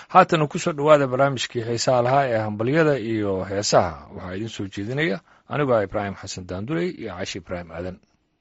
haatana kusoo dhowaada barnaamijkii heesaha lahaa ee hambalyada iyo heesaha waxaa idiin soo jeedinaya anigoo ah ibraahim xasan daanduley iyo caashi ibraahim aadan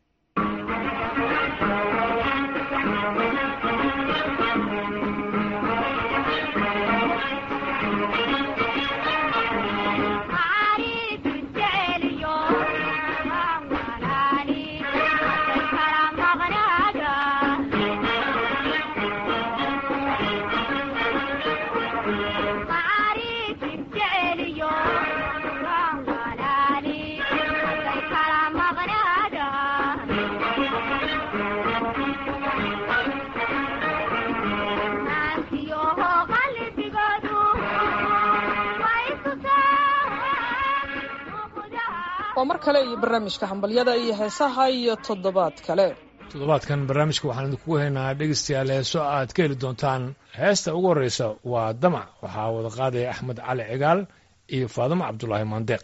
waa mar kale iyo barnaamijka hambalyada iyo heesaha iyo toddobaad kale toddobaadkan barnaamijka waxaan idinkugu haynaa dhegeystayaal heeso aad ka heli doontaan heesta ugu horreysa waa damac waxaa wada qaadaya axmed cali cigaal iyo faadimo cabdulaahi maandeeq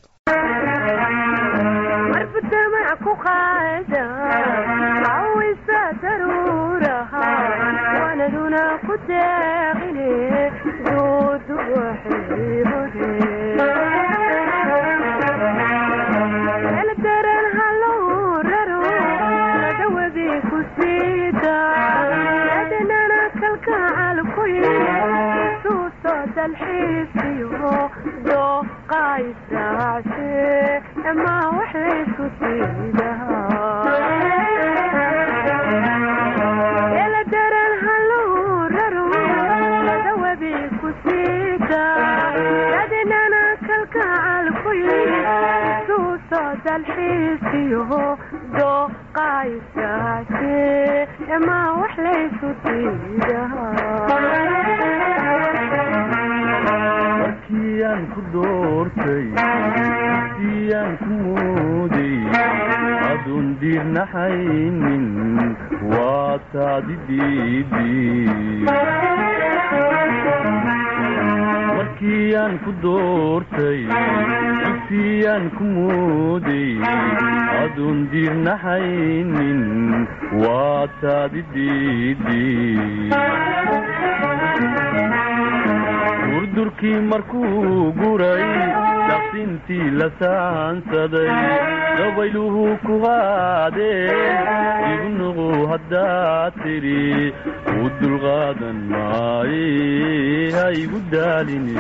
markiiaan ku doortay siiyaan ku mooday aduun diirnaxaynin waa taadi diidi markiiaan ku doortay siiyaan ku mooday aduun diirnaxaynin waa taadi diidi durdurkii markuu guray daqsintii la saansaday dabayluhu ku qaadeen igu nuqu haddaad tidhi u dulqaadan maaye ha igu daalini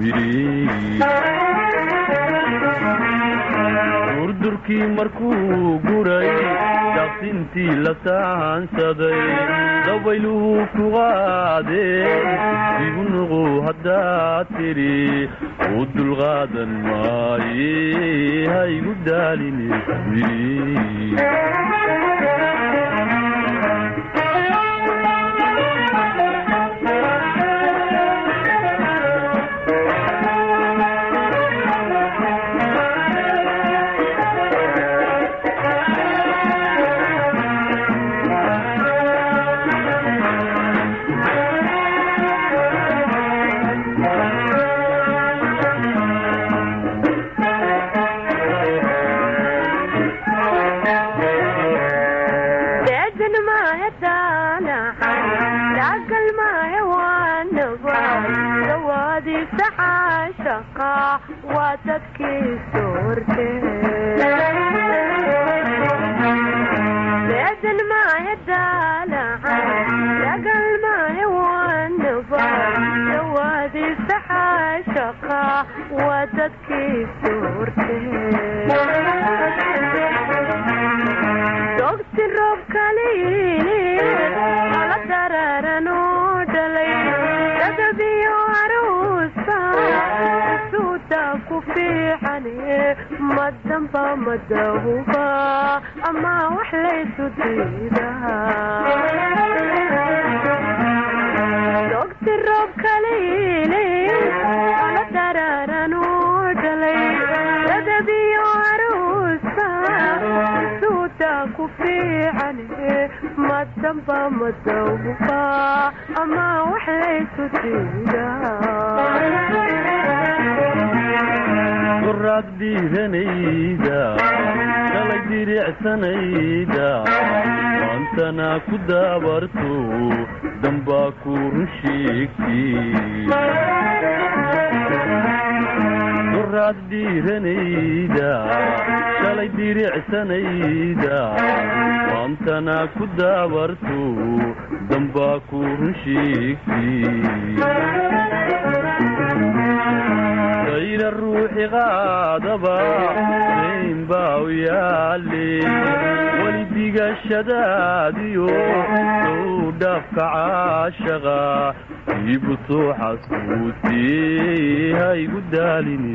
durdurkii markuu guray daqsintii la saansaday dabayluhu ku qaadeen igu nuqu haddaad tidhi u dulqaadan maaye ha igu daalini qoraad dhiiranayda kalay diricsanayda maantana ku daabarto dambaa ku run sheegti daraad dhiiranayda shalay diricsanayda maantana ku daabarto dambaa ku run sheegtay kayra ruuxi qaadaba dayn baa u yaale weli digashadaadiyo sow dhaafka caashaqa iibu soo xasbuutee haygu daalini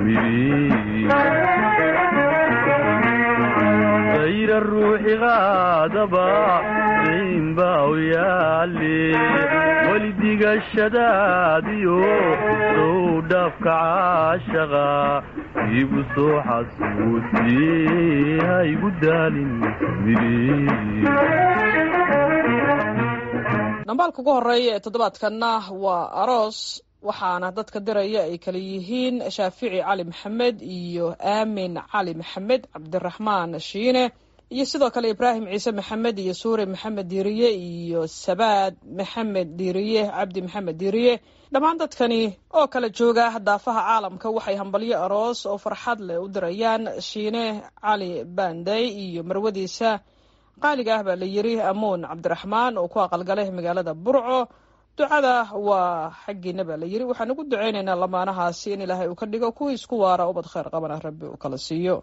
kayra ruuxi qaadaba dayn baa u yaale weli digashadaadiyo sow dhaafka caashaqa iibu soo xasbuutee haygu daalin dhambaalka ugu horeeya ee toddobaadkanna waa aroos waxaana dadka diraya ay kala yihiin shaafici cali maxamed iyo aamin cali maxamed cabdiraxmaan shiine iyo sidoo kale ibraahim ciise maxamed iyo suure maxamed diiriye iyo sabaad maxamed diiriye cabdi maxamed diiriye dhammaan dadkani oo kala jooga daafaha caalamka waxay hambalyo aroos oo farxad leh u dirayaan shiine cali banday iyo marwadiisa qaaliga ah baa la yiri amuun cabdiraxmaan oo ku aqalgalay magaalada burco ducada waa xaggiina baa la yiri waxaan ugu ducaynaynaa lamaanahaasi in ilaahay uu ka dhigo kuwii isku waara ubad khayr qabana rabbi uu kala siiyo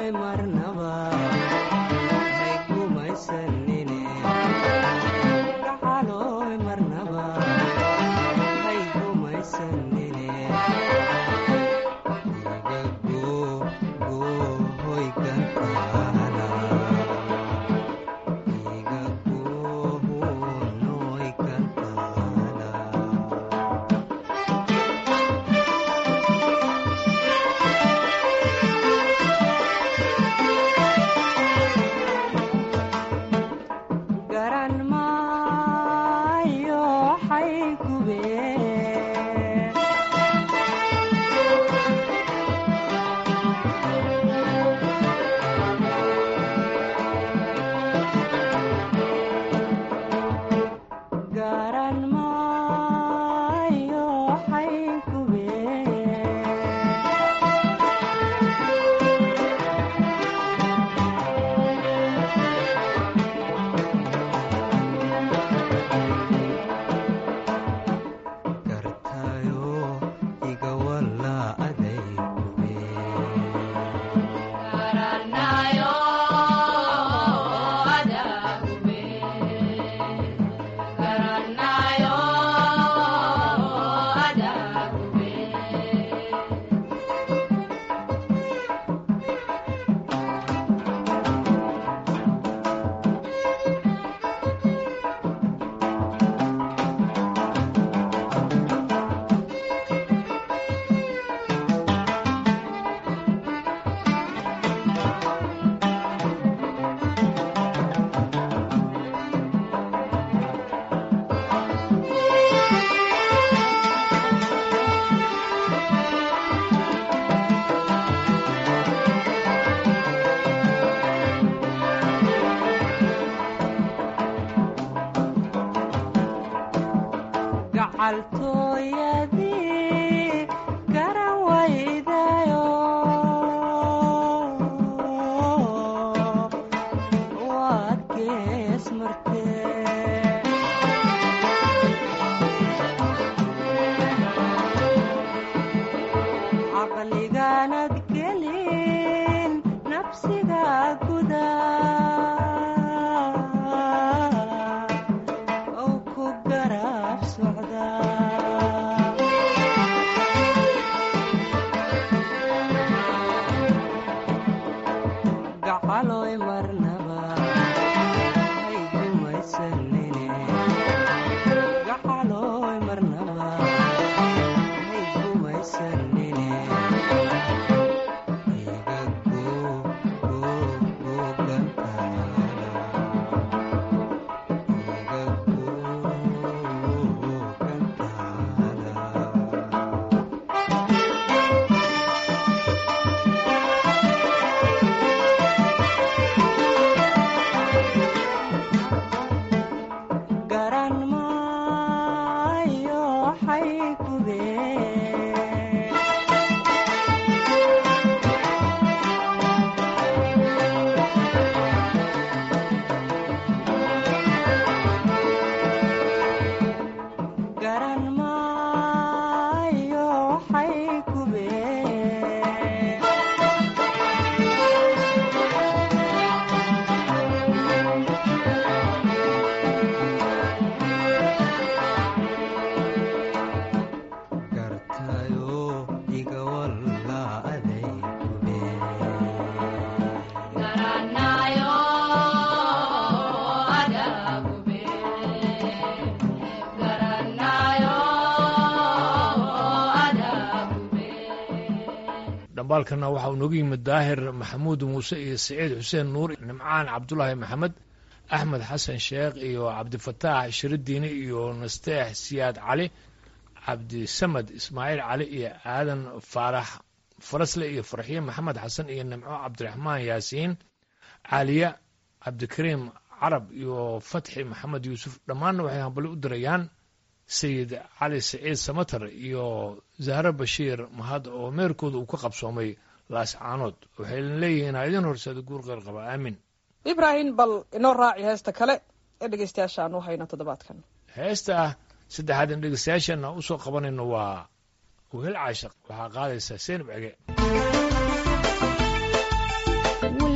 dhambaalkana waxa uu nooga yimid daahir maxamuud muuse iyo siciid xuseen nuur nimcaan cabdulaahi maxamed axmed xasan sheekh iyo cabdifataax shiridiini iyo nasteex siyaad cali cabdisamad ismaaciil cali iyo aadan faarax farasle iyo farxiye maxamed xasan iyo nimco cabdiraxmaan yaasiin caaliya cabdikariim carab iyo fatxi maxamed yuusuf dhammaanna waxay hambali u dirayaan sayid cali siciid samatar iyo zahre bashiir mahad oo meerkooda uu ka qabsoomay laascaanood waxayna leeyihiin ha idin horseeda guur qeyr qaba aamin ibraahim bal inoo raaci heesta kale ee dhegeystayaasha aan u hayno toddobaadkan heesta ah saddexaad in dhegeystayaashana u soo qabanayno waa wehel caashaq waxaa qaadaysa seenab cege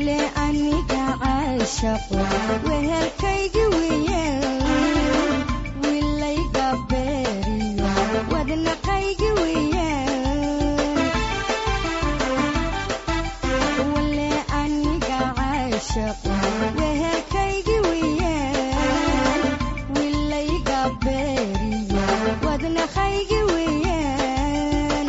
wale aniga caashaqo wehelkaygi weeyaan wilayga beeriyo wadnaqaygi weeyaan wale aniga caashaqo wehelkaygi weeyaan wilayga beeriyo wadnaqaygi weeyaan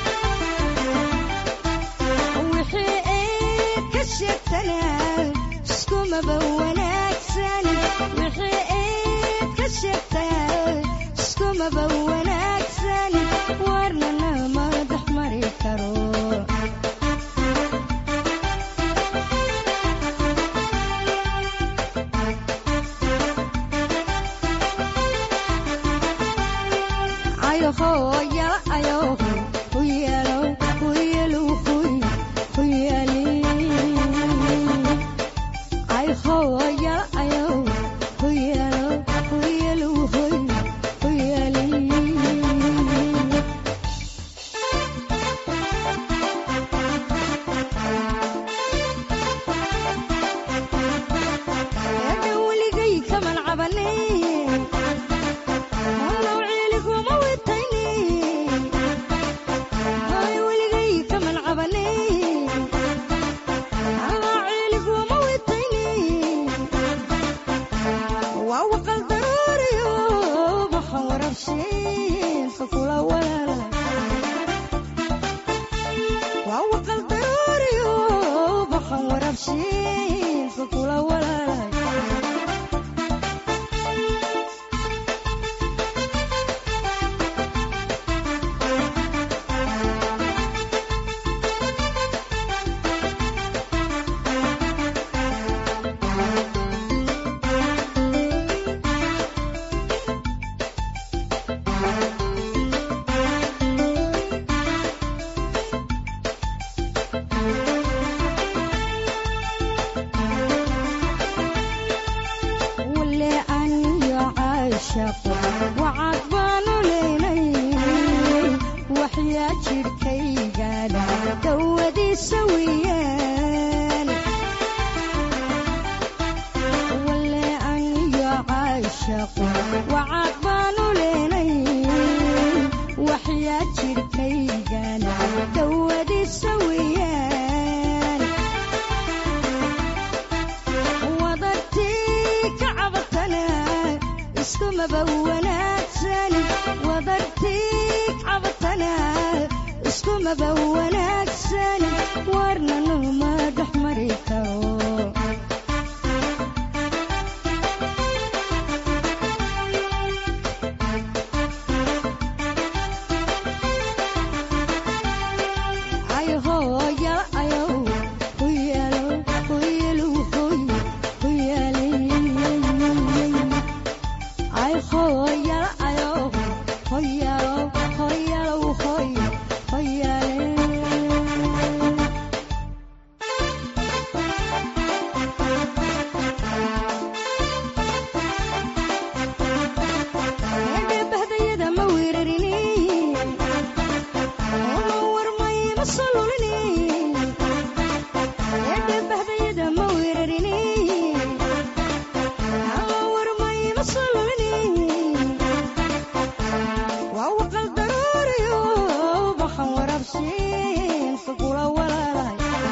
wixii eed ka sheegtanaa iskumaba wanaagsan wixii eed ka sheegtaa iskumaba wanaagsan warnana madax mari karo ayoho yala ayoho huyalo huyalu huy huyali ayoho yala ayoho huyalo huyalu huy huyali eedha weligay kaman cabanin nawciiliguma witayni hay weligay kaman cabanin nawciiliguma witayni waa waqal daruuriyo maxan warabshiinka kula walaala waa waqal daruuriyo maxan warabshiinka kula walaala wale aniyo caashaqo wacad baanu leynay waxyaa jidhkaygaadha dawadiisa weeyaan wale aniyo caashaqo wacad baanu leynay waxyaa jidhkaygaadha dawadiisa weeyaan wadartii ka cabatana iskumaba wanaagsan wadartii ka cabatana iskumaba wanaagsan warnanu madax mari karo ayoho yala ayow huyalo huyalu huy huyali ayoho yala ayow hoyalo hoyalo hoy hoyale eedhe bahdayada ma weerarini oo warmay ma solulini eedhe bahdayada ma weerarini oo warmay ma solulini waa waqal daruuriyo baxan warabshiinka kula walaalahay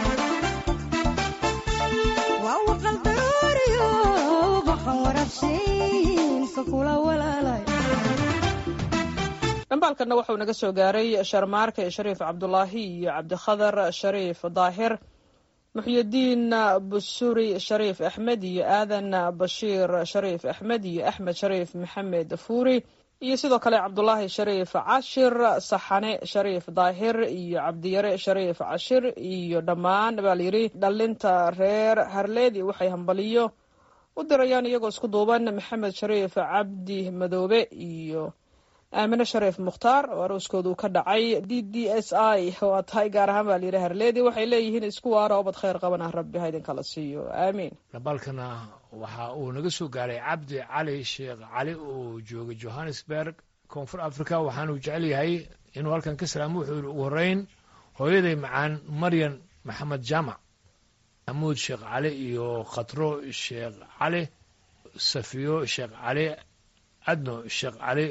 waa waqal daruuriyo baxan warabshiinka kula walaalahay dhambaalkanna wuxuu naga soo gaaray sharmaarke shariif cabdulaahi iyo cabdikhadar shariif daahir muxyidiin busuri shariif axmed iyo aadan bashiir shariif axmed iyo axmed shariif maxamed fuuri iyo sidoo kale cabdulaahi shariif cashir saxane shariif daahir iyo cabdiyare shariif cashir iyo dhammaan baa layidhi dhalinta reer harleedi waxay hambaliyo u dirayaan iyagoo isku duuban maxamed shariif cabdi madoobe iyo aamine shariif mukhtaar oo arooskoodu ka dhacay d d s i waa tahay gaar ahaan baa layidhi harleedi waxay leeyihiin isku waara obad khayr qaban ah rabbi ha idinkala siiyo aamiin dhambaalkana waxa uu naga soo gaaray cabdi cali sheekh cali oo jooga johannesburg koonfur africa waxaanuu jecel yahay inuu halkan ka salaamo wuxuu yidhi ugu horreyn hooyaday macaan maryan maxamed jaamac maxamuud sheekh cali iyo khatro sheekh cali safiyo sheekh cali adno sheekh cali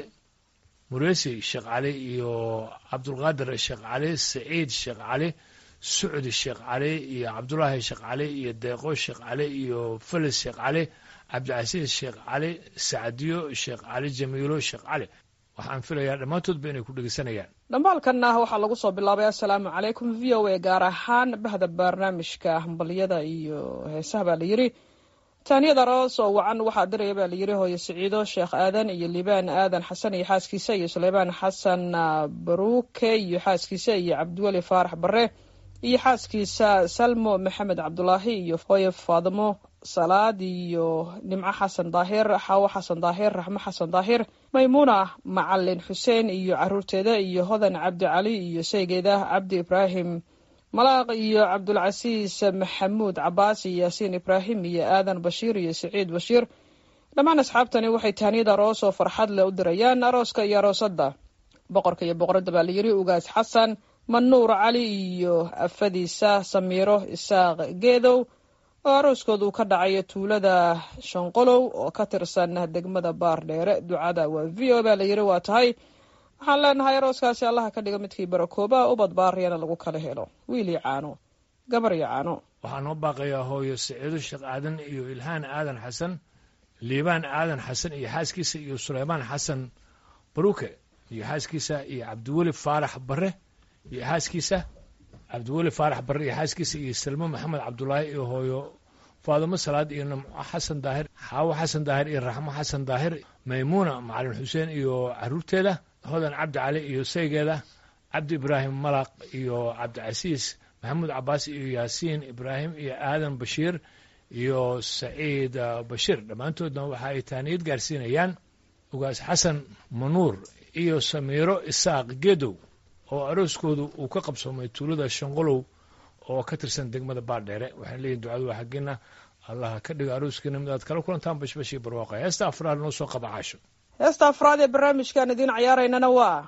muresi sheekh cali iyo cabdulqaadir sheekh cali saciid sheekh cali sucdi sheekh cali iyo cabdulaahi sheekh cali iyo deeqo sheekh cali iyo felis sheekh cali cabdicasiis sheekh cali sacdiyo sheekh cali jamiilo sheekh cali waxaan filayaa dhammaantoodba inay ku dhegeysanayaan dhambaalkanna waxaa lagu soo bilaabay assalaamu calaykum v o a gaar ahaan bahda barnaamijka hambalyada iyo heesaha baa layidhi taaniyada roos oo wacan waxaa diraya baa layidhi hooyo siciido sheekh aadan iyo liibaan aadan xasan iyo xaaskiisa iyo suleymaan xasan baruuke iyo xaaskiisa iyo cabdiweli faarax bare iyo xaaskiisa salmo maxamed cabdulaahi iyo hooyo faadimo salaad iyo nimco xasan daahir xaawo xasan daahir raxmo xasan daahir maymuuna macalin xuseen iyo caruurteeda iyo hodan cabdi cali iyo sheygeeda cabdi ibraahim malaaq iyo cabdulcasiis maxamuud cabaas iyo yaasiin ibraahim iyo aadan bashiir iyo saciid bashiir dhammaan asxaabtani waxay taaniyada aroos oo farxad leh u dirayaan arooska iyo aroosadda boqorka iyo boqoradda baa layidhi ugaas xasan manuur cali iyo afadiisa samiiro isaaq geedow oo arooskooda uu ka dhacayo tuulada shanqolow oo ka tirsan degmada baardheere ducada waa v o baa layidhi waa tahay waxaan leenahay arooskaasi allaha ka dhiga midkii barakooba ubad baariyana lagu kala helo wiil iyo caano gabar iyo caano waxaa noo baaqayaa hooyo saciido sheekh aadan iyo ilhaan aadan xasan liibaan aadan xasan iyo xaaskiisa iyo suleymaan xasan baruke iyo xaaskiisa iyo cabdiweli faarax bare iyo xaaskiisa cabdiweli faarax bare iyo xaaskiisa iyo salmo maxamed cabdulaahi iyo hooyo faadimo salaad iyo namco xasan daahir xaawo xasan daahir iyo raxmo xasan daahir maymuuna macalin xuseen iyo caruurteeda hodan cabdi cali iyo saygeeda cabdi ibraahim malaq iyo cabdicasiis maxamuud cabaas iyo yaasiin ibraahim iyo aadan bashiir iyo saciid bashiir dhammaantoodna waxa ay taaniyad gaarsiinayaan ugaas xasan manuur iyo samiiro isaaq gedow oo arooskoodu uu ka qabsoomay tuulada shanqolow oo ka tirsan degmada baardheere waxaan leeyihin ducadu waa xaggeena allaha ka dhigo arooskiina mid aad kala kulantaan bashbashii barwaaqa heesta afraad noo soo qaba caasho heesta afraad ee barnaamijkaan idiin cayaaraynana waa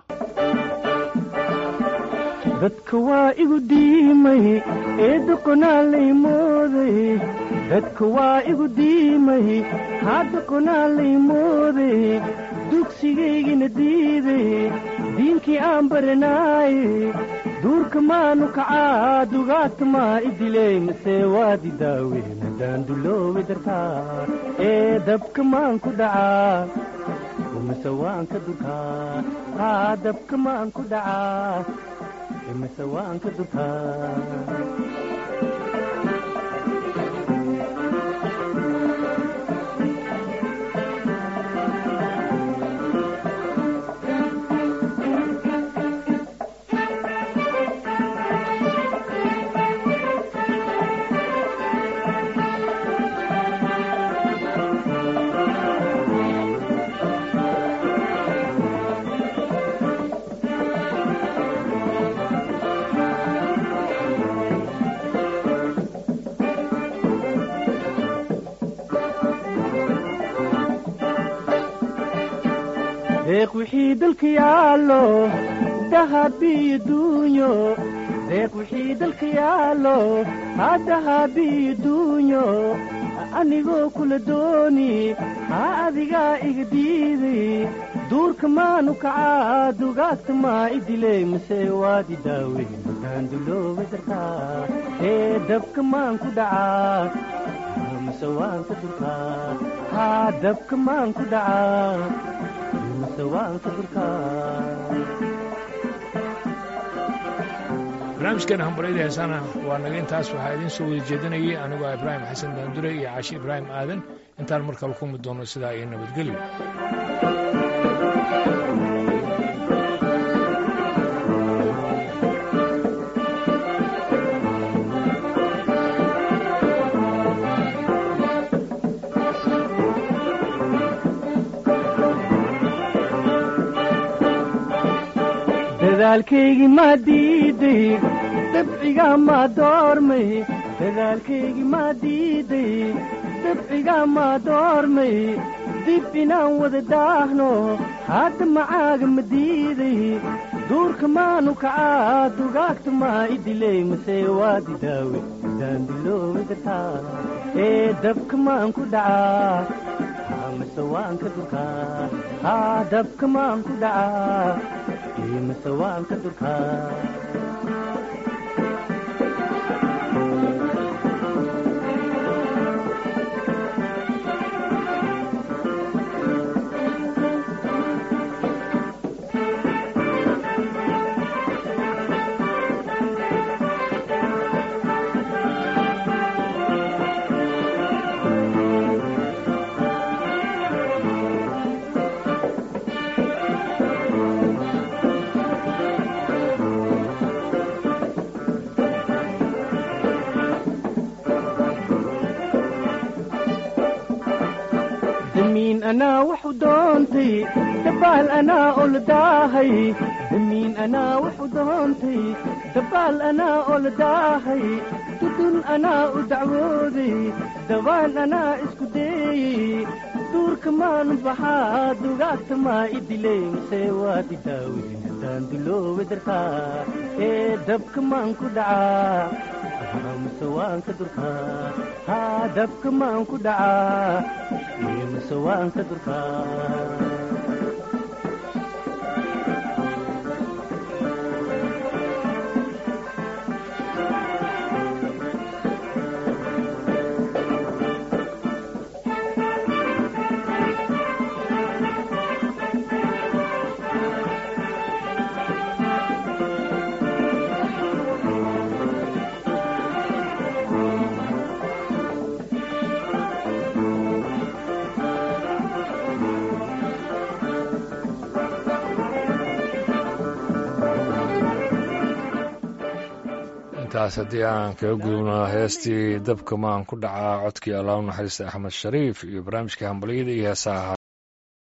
dadka waa igu diimay ee doqonaa lay mooday dadka waa igu diimay haa doqonaa lay mooday dugsigaygina diiday diinkii aan baranaaye duurka maanu kacaa dugaagta maa idiley mase waadi daaweyn haddaan duloobi dartaa ee dabka maan ku dhacaa mase waan ka durkaa haa dabka maan ku dhacaa mase waan ka durkaa deeq wixii dalka yaallo dahabiyo duunyo deeq wixii dalka yaallo haa dahabiyo duunyo anigoo kula dooni haa adigaa iga diiday duurka maanu kacaa dugaagta maa idiley mase waadi daaweyn haddaan dulooba dartaa ee dabka maan ku dhacaa mase waan ka durkaa haa dabka maan ku dhacaa mase waan ka durkaa barnaamijkeena hambaryada heesaana waa naga intaas waxaa idiin soo wada jeedinayay anigoo ibraahim xasan daandure iyo caashi ibraahim aadan intaan mar kale kulmi doono sidaa iyo nabadgelyo dadaalkaygii maa diiday dabcigaa maa doormay dadaalkaygii maa diiday dabcigaa maa doormay dib inaan wada daahno hadda macaaga ma diiday duurka maanu kacaa dugaagta maa idiley mase waadi daawe midaan diloowi dartaa ee dabka maan ku dhacaa haa mase waan ka durkaa haa dabka maan ku dhacaa ee mase waan ka durkaa damiin anaa waxu doontay dabaal anaa oladaahay damiin anaa waxu doontay dabaal anaa oladaahay dudun anaa u dacwooday dabaan anaa isku deeyey duurka maanu baxaa dugaagta maa idiley mase waadi daawey haddaan diloowe dartaa ee dabka maan ku dhacaa mase waan ka durkaa haa dabka maan ku dhacaa ee mase waan ka durkaa intaas haddii aan kaga gudubno heestii dabka maan ku dhacaa codkii allah u naxariista axmed shariif iyo barnaamijkii hambalyada iyo heesaha